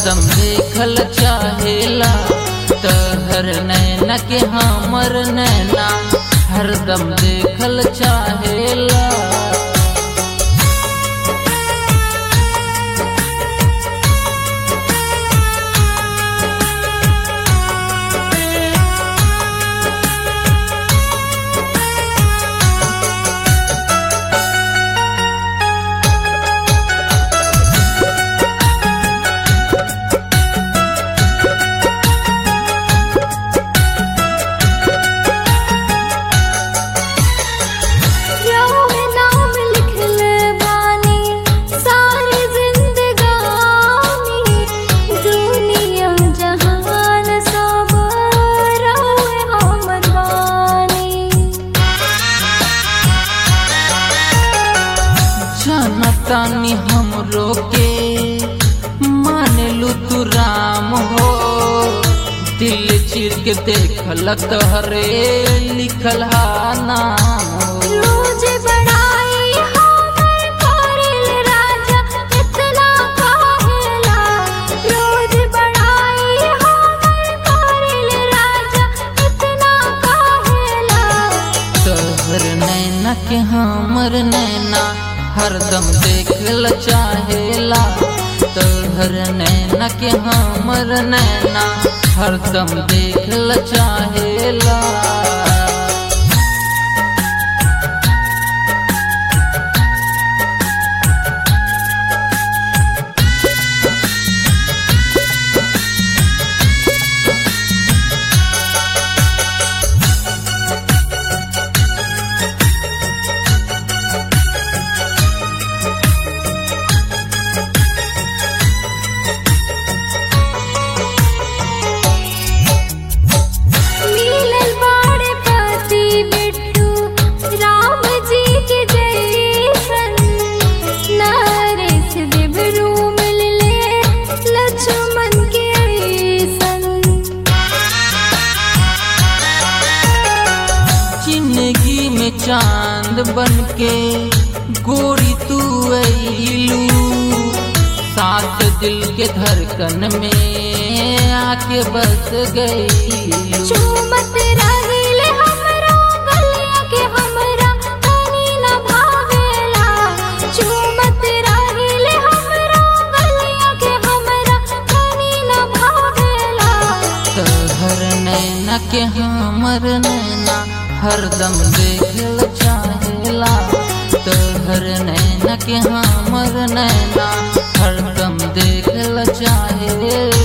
हरदम देखल चाहेला तहर नैना के हमर नैना हरदम देखल चाहेला रोए नाम लिखले बानी सारी जिंदगानी दुनिया जहान सब रोए हमर बानी जनतानी हमरो के मान लू तू राम हो दिल चीर के देखल तहरे लिखल हा नाम हो रोज बड़ाई हमर करेल राजा इतना काहेला रोज बड़ाई हमर करेल राजा इतना काहेला तहर नैना के हमर नैना हरदम देखल चाहेला तहर नैना के हमर नैना हरदम देखल चाहेला मिलल बाड़े पति बिट्टू राम जी के जैसन नरेश देवरू मिलले लक्ष्मण के ऐसन जिंदगी में चांद बन के गोरी तू अइलू साथ दिल के धड़कन में आके बस गई चूमत रहिले हमरा गलिया के हमरा तनी न भावेला चूमत रहिले हमरा गलिया के हमरा तनी न भावेला तहर नैना के हमर नैना हरदम देखल चाहेला तहर नैना के हमर नैना हरदम देखल चाहेला